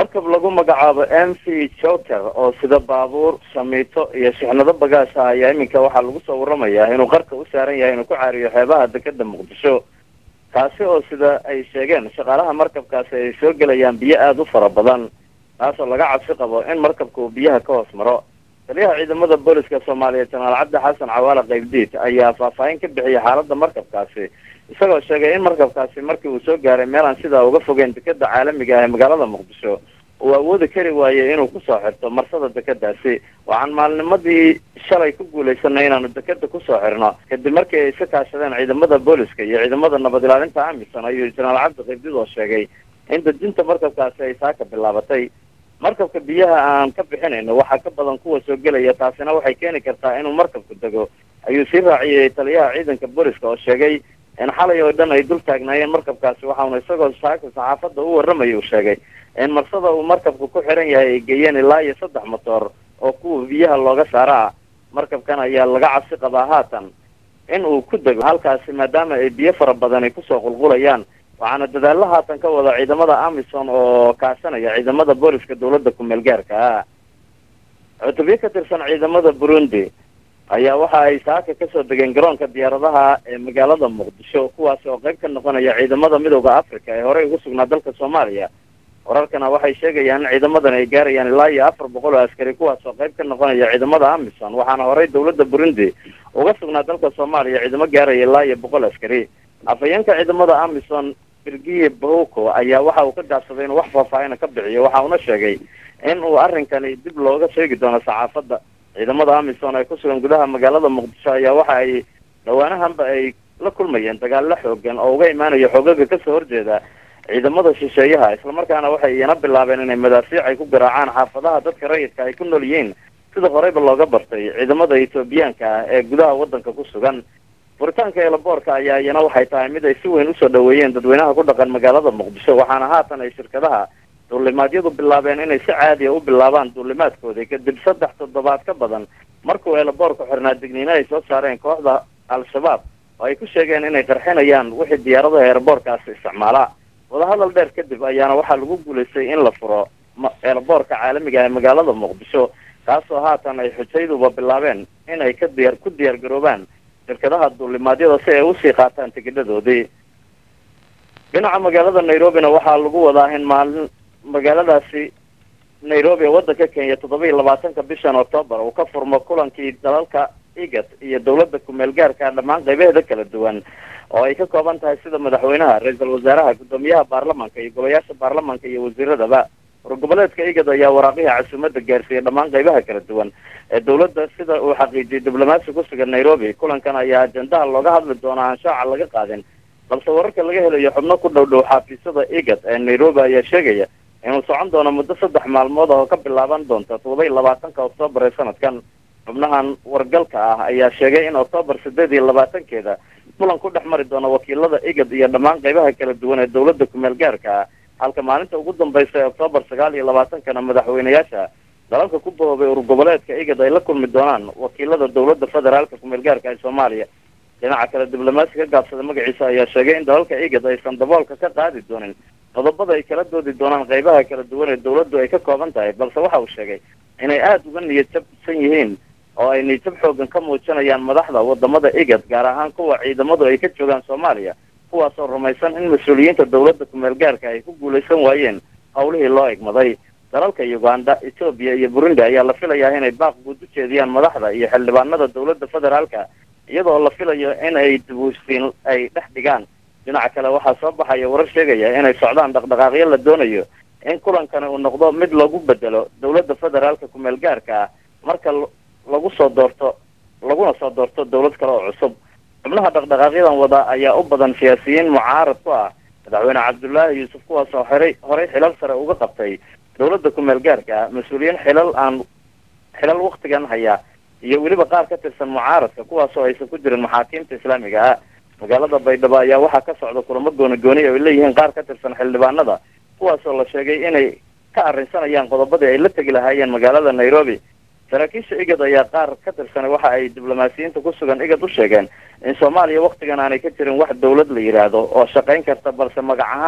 markab lagu magacaabo m v joker oo sida baabuur shamiito iyo shixnado bagaasha ayaa iminka waxaa lagu soo waramayaa inuu qarka u saaran yahay inuu ku caariyo xeebaha dekeda muqdisho kaasi oo sida ay sheegeen shaqaalaha markabkaasi ay soo gelayaan biyo aada u fara badan taasoo laga cabsi qabo in markabka uu biyaha ka hoos maro taliyaha ciidamada booliska soomaaliya janaal cabdi xasan cawaale qaybdiid ayaa faahfaahin ka bixiyay xaaladda markabkaasi isagoo sheegay in markabkaasi markii uu soo gaaray meel aan sidaa uga fogeyn dekeda caalamiga ah ee magaalada muqdisho uu awoodi kari waayey inuu kusoo xirto marsada dekedaasi waxaan maalnimadii shalay ku guulaysanay inaanu dekeda kusoo xirno kadib markii ay iska kaashadeen ciidamada booliska iyo ciidamada nabad ilaalinta amisom ayuu janaal cabdi qaybdiid oo sheegay in dejinta markabkaasi ay saaka bilaabatay markabka biyaha aan ka bixinayno waxaa ka badan kuwa soo gelaya taasina waxay keeni kartaa inuu markabku dego ayuu sii raaciyey taliyaha ciidanka booliska oo sheegay in xalay oo dhan ay dul taagnaayeen markabkaasi waxauna isagoo saaka saxaafadda u warramaya uu sheegay in marsada uu markabku ku xiran yahay ay geeyeen ilaa iyo saddex motoor oo kuwa biyaha looga saara ah markabkan ayaa laga cabsi qabaa haatan in uu ku dego halkaasi maadaama ay biyo fara badan ay kusoo qulqulayaan waxaana dadaalo haatan ka wada ciidamada amison oo kaashanaya ciidamada booliska dawladda ku-meel gaarka ah cutubyo ka tirsan ciidamada burundi ayaa waxa ay saaka kasoo degeen garoonka diyaaradaha ee magaalada muqdisho kuwaasi oo qayb ka noqonaya ciidamada midooda africa ee horey ugu sugnaa dalka soomaaliya wararkana waxay sheegayaan in ciidamadan ay gaarayaan ilaa iyo afar boqol oo askari kuwaas oo qayb ka noqonaya ciidamada amison waxaana horey dawladda burundi uga sugnaa dalka soomaaliya ciidamo gaaraya ilaa iyo boqol askari afhayeenka ciidamada amison birgiye bahoko ayaa waxa uu ka gaabsaday inuu wax faahfaahina ka bixiyo waxa uuna sheegay in uu arrinkani dib looga sheegi doono saxaafadda ciidamada amison ee ku sugan gudaha magaalada muqdisho ayaa waxa ay dhawaanahanba ay la kulmayeen dagaalo xoogan oo uga imaanaya xoogaga kasoo horjeeda ciidamada shisheeyaha islamarkaana waxay iyana bilaabeen inay madaafiic ay ku garaacaan xaafadaha dadka rayidka ay ku nool yihiin sida horeyba looga bartay ciidamada etoobiyaanka ah ee gudaha waddanka ku sugan furitaanka eelaboorka ayaa iyana waxay tahay mid ay si weyn usoo dhaweeyeen dadweynaha ku dhaqan magaalada muqdisho waxaana haatan ay shirkadaha duulimaadyadu bilaabeen inay si caadiya u bilaabaan duulimaadkoodii kadib saddex toddobaad ka badan markuu eelaboorku xirnaa digniino ay soo saareen kooxda al-shabaab oo ay ku sheegeen inay qarxinayaan wixii diyaaradaha eelaboorkaasi isticmaalaa wadahadal dheer kadib ayaana waxaa lagu guulaystay in la furo eelaboorka caalamiga ee magaalada muqdisho kaasoo haatan ay xujayduba bilaabeen inay ka diyaar ku diyaar garoobaan shirkadaha duulimaadyada si ay usii qaataan tigidhadoodii dhinaca magaalada nairobina waxaa lagu wadaa in maalin magaaladaasi nairobi ee waddanka kenya toddoba iyo labaatanka bishan octoobar uu ka furmo kulankii dalalka igat iyo dawladda ku-meel gaarka dhammaan qaybaheeda kala duwan oo ay ka kooban tahay sida madaxweynaha ra-iisul wasaaraha guddoomiyaha baarlamanka iyo golayaasha baarlamanka iyo wasiiradaba wargoboleedka igad ayaa waraaqihii casuumada gaarsiiyey dhammaan qaybaha kala duwan ee dawladda sida uu xaqiijiyey diblomaasi ku sugan nairobi kulankan ayaa ajendaha looga hadli doonaa aan shaaca laga qaadin balse wararka laga helayo xubno ku dhow dhow xafiisyada igad ee nairobi ayaa sheegaya inuu socon doono muddo saddex maalmood oo ka bilaaban doonta todoba iyo labaatanka oktoobar ee sanadkan xubnahan wargalka ah ayaa sheegay in oktoobar sideed iyo labaatankeeda kulan ku dhex mari doono wakiilada igad iyo dhammaan qaybaha kala duwan ee dawladda ku-meel gaarka ah halka maalinta ugu dambaysa ee oktoobar sagaal iyo labaatankana madaxweyneyaasha dalalka ku bahoobay urgoboleedka igad ay la kulmi doonaan wakiilada dawladda federaalka ku-meel gaarka ee soomaaliya dhinaca kale diblomaasi ka gaabsada magaciisa ayaa sheegay in dalalka igad aysan daboolka ka qaadi doonin qodobada ay kala doodi doonaan qaybaha kala duwan ee dawladdu ay ka kooban tahay balse waxa uu sheegay inay aada uga niyad jabsan yihiin oo ay niyadjab xoogan ka muujinayaan madaxda wadamada igad gaar ahaan kuwa ciidamadu ay ka joogaan soomaaliya kuwaasoo rumaysan in mas-uuliyiinta dawladda ku-meel gaarka ay ku guulaysan waayeen howlihii loo egmaday dalalka uganda etoobiya iyo burundi ayaa la filayaa inay baaq guud u jeediyaan madaxda iyo xildhibaanada dawladda federaalka iyadoo la filayo in ay dibuusiin ay dhex dhigaan dhinaca kale waxaa soo baxaya warar sheegaya inay socdaan dhaqdhaqaaqyo la doonayo in kulankani uu noqdo mid lagu bedelo dawladda federaalka ku-meel gaarka ah marka lagu soo doorto laguna soo doorto dawlad kale oo cusub xubnaha dhaqdhaqaaqyadan wada ayaa u badan siyaasiyiin mucaarad ku ah madaxweyne cabdullaahi yuusuf kuwaas oo horey horey xilal sare uga qabtay dawladda ku-meel gaarka ah mas-uuliyiin xilal aan xilal waktigan haya iyo weliba qaar ka tirsan mucaaradka kuwaasoo aysan ku jirin maxaakiimta islaamiga ah magaalada baydhabo ayaa waxaa ka socda kulamo gooni gooni oo ay leeyihiin qaar ka tirsan xildhibaanada kuwaasoo la sheegay inay ka arrinsanayaan qodobadii ay la tegi lahaayeen magaalada nairobi saraakiisha igad ayaa qaar ka tirsan waxa ay diblomaasiyiinta ku sugan igad u sheegeen in soomaaliya waktigan aanay ka jirin wax dawlad la yidhaahdo oo shaqayn karta balse magac ahaan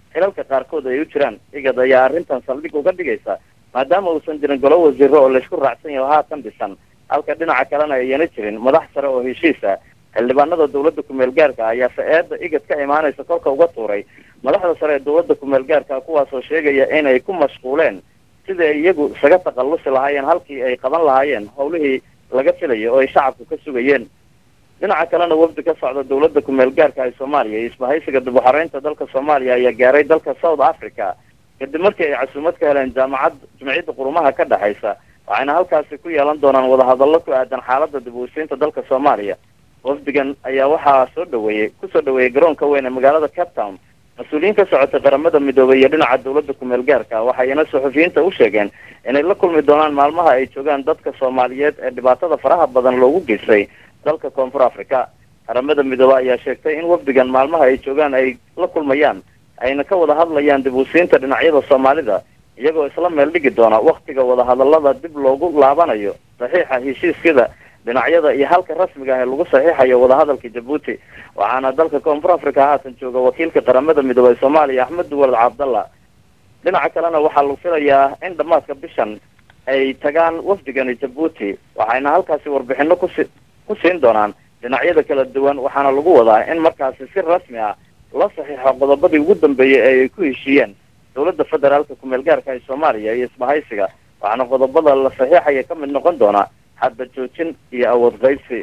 xilalka qaarkood ay u jiraan igad ayaa arrintan saldhig uga dhigaysa maadaama uusan jirin golo wasiiro oo laysku raacsan yaho haatan dhisan halka dhinaca kalena ayana jirin madax sare oo heshiisa xildhibaanada dawladda kumeel gaarka ayaase eedda igad ka imaanaysa kolka uga tuuray madaxda sare ee dawladda kumeel gaarka kuwaasoo sheegaya inay ku mashquuleen sidii ay iyagu isaga takhallusi lahaayeen halkii ay qaban lahaayeen howlihii laga filayo oo ay shacabku ka sugayeen dhinaca kalena wafdi ka socda dawladda kumeel gaarka ee soomaaliya iyo isbahaysiga dib uxareynta dalka soomaaliya ayaa gaaray dalka south africa kadib markii ay casuumad ka heleen jaamacad jumciyadda qurumaha ka dhexaysa waxayna halkaasi ku yeelan doonaan wadahadallo ku aadan xaaladda dib usiinta dalka soomaaliya wafdigan ayaa waxaa soo dhaweeyey kusoo dhaweeyey garoonka weyn ee magaalada cape town mas-uuliyiin ka socotay qaramada midoobay iyo dhinaca dawladda kumeel gaarka waxayna suxufiyiinta u sheegeen inay la kulmi doonaan maalmaha ay joogaan dadka soomaaliyeed ee dhibaatada faraha badan loogu geystay dalka koonfur africa qaramada midoobe ayaa sheegtay in wafdigan maalmaha ay joogaan ay la kulmayaan ayna ka wada hadlayaan dib usiinta dhinacyada soomaalida iyagoo isla meel dhigi doona waktiga wadahadallada dib loogu laabanayo saxiixa heshiisyada dhinacyada iyo halka rasmiga ah ee lagu saxiixayo wadahadalka jabuuti waxaana dalka koonfur africa haatan jooga wakiilka qaramada midoobey soomaaliya axmed duwalad cabdalla dhinaca kalena waxaa lagu filayaa in dhammaadka bishan ay tagaan wafdigani jabuuti waxayna halkaasi warbixino kusi ku siin doonaan dhinacyada kala duwan waxaana lagu wadaa in markaasi si rasmi ah la saxiixo qodobadii ugu dambeeyey ee ay ku heshiiyeen dawladda federaalka kumeel gaarka ee soomaaliya iyo isbahaysiga waxaana qodobada la saxiixaya ka mid noqon doona xadba joojin iyo awood qaybsi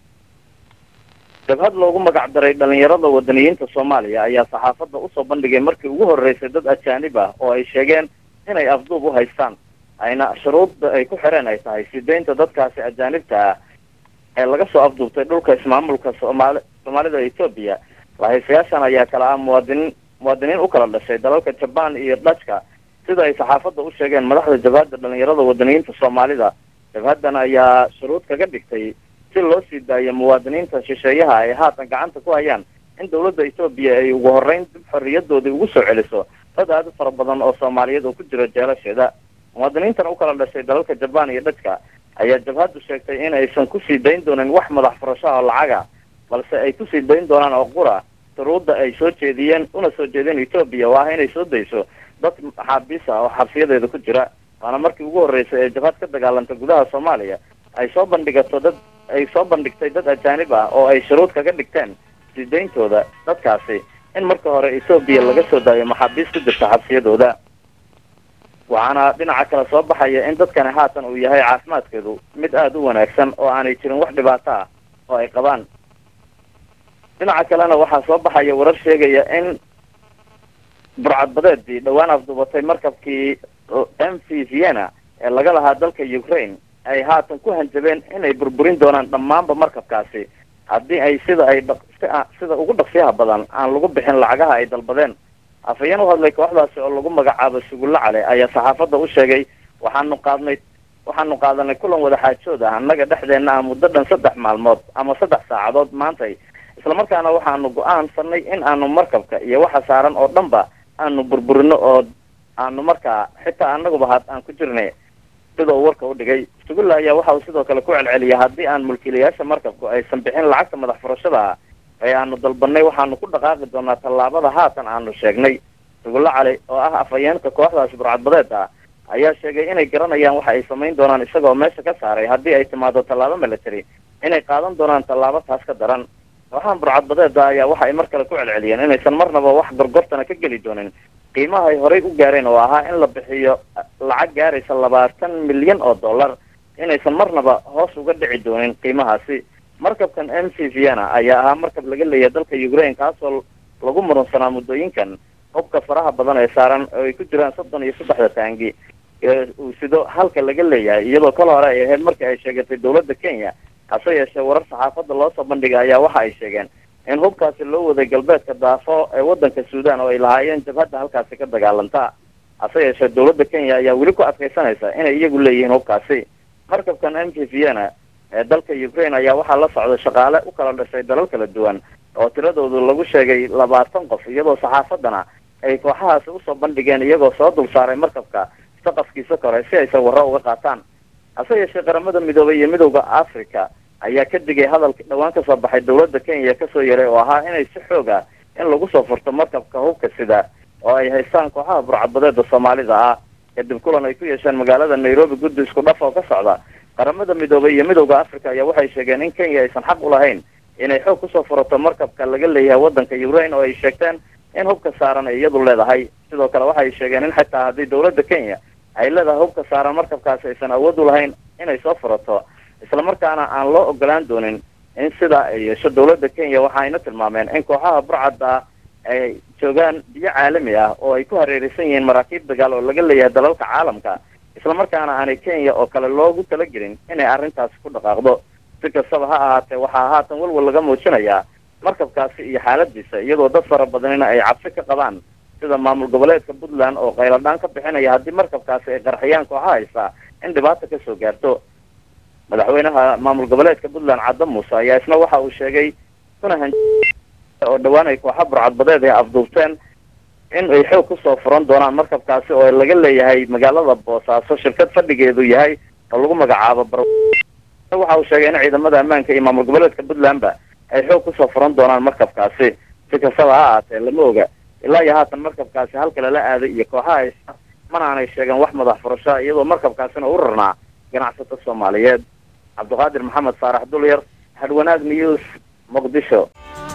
jabhad loogu magac daray dhalinyarada wadaniyiinta soomaaliya ayaa saxaafadda usoo bandhigay markii ugu horreysay dad ajaanib ah oo ay sheegeen inay afduub u haystaan ayna shuruudda ay ku xireen ay tahay sideynta dadkaasi ajaanibta ah ee laga soo afduubtay dhulka ismaamulka soomaali soomaalida etoobiya lahaysayaashan ayaa kala ah muwaadiniin muwaadiniin u kala dhashay dalalka jabaan iyo dhajka sida ay saxaafadda u sheegeen madaxda jabhadda dhalinyarada wadaniyiinta soomaalida jabhaddan ayaa shuruud kaga dhigtay si loo sii daayo muwaadiniinta shisheeyaha ay haatan gacanta ku hayaan in dawladda etoobiya ay ugu horreyn dib xorriyadoodii ugu soo celiso dad aada u fara badan oo soomaaliyeed oo ku jira jeelasheeda muwaadiniintan u kala dhashay dalalka jabaan iyo dhajka ayaa jabhaddu sheegtay in aysan kusii dayn doonin wax madax furasho oo lacaga balse ay kusii dayn doonaan oo qura shuruudda ay soo jeediyeen una soo jeedeen etoobiya oo ah inay soo dayso dad maxaabiis ah oo xabsiyadeeda ku jira waana markii ugu horreysay ee jabhad ka dagaalanta gudaha soomaaliya ay soo bandhigato dad ay soo bandhigtay dad ajaanib ah oo ay shuruud kaga dhigteen sii dayntooda dadkaasi in marka hore etoobiya laga soo daayo maxaabiis ku jirta xabsiyadooda waxaana dhinaca kale soo baxaya in dadkani haatan uu yahay caafimaadkeedu mid aada u wanaagsan oo aanay jirin wax dhibaato ah oo ay qabaan dhinaca kalena waxaa soo baxaya warar sheegaya in burcadbadeedii dhowaan afduubatay markabkii m v vienna ee laga lahaa dalka ukraine ay haatan ku hanjabeen inay burburin doonaan dhammaanba markabkaasi haddii ay sida ay dhaq sida ugu dhaqsiyaha badan aan lagu bixin lacagaha ay dalbadeen afhayeen u hadlay kooxdaasi oo lagu magacaabo sugulla cale ayaa saxaafadda u sheegay waxaanu qaadnay waxaanu qaadanay kulan wadaxaajood ah annaga dhexdeenna ah muddo dhan saddex maalmood ama saddex saacadood maantay islamarkaana waxaanu go-aansanay in aanu markabka iyo waxa saaran oo dhanba aanu burburino oo aanu markaa xitaa anaguba had aan ku jirnay sida uu warka u dhigay sugulla ayaa waxa uu sidoo kale ku celceliyay haddii aan mulkiilayaasha markabku aysan bixin lacagta madax furashada ah ee aanu dalbanay waxaanu ku dhaqaaqi doonaa tallaabada haatan aanu sheegnay sugulla cali oo ah afhayeenka kooxdaasi burcadbadeed ah ayaa sheegay inay garanayaan waxa ay samayn doonaan isagoo meesha ka saaray haddii ay timaado tallaabo military inay qaadan doonaan tallaabo taas ka daran kooxahan burcadbadeeda ayaa waxa ay mar kale ku celceliyeen inaysan marnaba wax gorgortana ka geli doonin qiimaha ay horey u gaareen oo ahaa in la bixiyo lacag gaaraysa labaatan milyan oo dollar inaysan marnaba hoos uga dhici doonin qiimahaasi markabkan m c vienna ayaa ahaa markab laga leeyahay dalka ukraine kaasoo lagu murunsanaa muddooyinkan hubka faraha badan ee saaran oo ay ku jiraan soddon iyo saddexda taangi ee uu sido halka laga leeyahay iyadoo kala hore ay ahayd markii ay sheegatay dawladda kenya hase yeeshee warar saxaafadda loo soo bandhigay ayaa waxa ay sheegeen in hubkaasi loo waday galbeedka daafo ee waddanka suudan oo ay lahaayeen jabhadda halkaasi ka dagaalanta hase yeeshee dawladda kenya ayaa weli ku adkaysanaysa inay iyagu leeyihiin hubkaasi markabkan m v vienna ee dalka ukraine ayaa waxaa la socda shaqaale u kala dhashay dalal kala duwan oo tiradoodu lagu sheegay labaatan qof iyadoo saxaafaddana ay kooxahaasi usoo bandhigeen iyagoo soo dul saaray markabka saqafkiisa kore si ay sawirro uga qaataan hase yeeshee qaramada midoobay iyo midowda africa ayaa ka digay hadalka dhawaan kasoo baxay dawladda kenya kasoo yaray oo ahaa inay si xoog ah in lagu soo furto markabka hubka sida oo ay haystaan kooxaha burcadbadeeda soomaalida ah kadib kulan ay ku yeesheen magaalada nairobi guddi isku dhaf oo ka socda qaramada midoobay iyo midowda africa ayaa waxay sheegeen in kenya aysan xaq u lahayn inay xoog kusoo furato markabka laga leeyahay waddanka ukraine oo ay sheegteen in hubka saaran ay iyadu leedahay sidoo kale waxay sheegeen in xitaa haddii dawladda kenya ay leedahay hubka saaran markabkaasi aysan awood u lahayn inay soo furato islamarkaana aan loo ogolaan doonin in sidaa ay yeesho dawladda kenya waxayna tilmaameen in kooxaha burcadda ay joogaan biyo caalami ah oo ay ku hareeraysan yihiin maraakiib dagaal oo laga leeyahay dalalka caalamka islamarkaana aanay kenya oo kale loogu talagelin inay arrintaasi ku dhaqaaqdo si kastaba ha ahaatee waxaa haatan walwal laga muujinayaa markabkaasi iyo xaaladiisa iyadoo dad fara badanina ay cabsi ka qabaan sida maamul goboleedka puntland oo qayladhaan ka bixinaya haddii markabkaasi ay qarxiyaan kooxa haysa in dhibaata kasoo gaarto madaxweynaha maamul goboleedka puntland cadda muuse ayaa isna waxa uu sheegay kuna han oo dhawaan ay kooxa burcadbadeed ay afduubteen in ay xoog kusoo furan doonaan markabkaasi oo laga leeyahay magaalada boosaaso shirkad fadhigeedu yahay oo lagu magacaabo bar waxa uu sheegay in ciidamada ammaanka iyo maamul goboleedka puntlandba ay xoog kusoo furan doonaan markabkaasi si kastaba ha ahaatee lama oga ilaa iyo haatan markabkaasi halka lala aaday iyo kooxaha haysta mana aanay sheegeen wax madax furasho iyadoo markabkaasina u rarnaa ganacsato soomaaliyeed cabdiqaadir maxamed saarax dulyar hadwanaag news muqdisho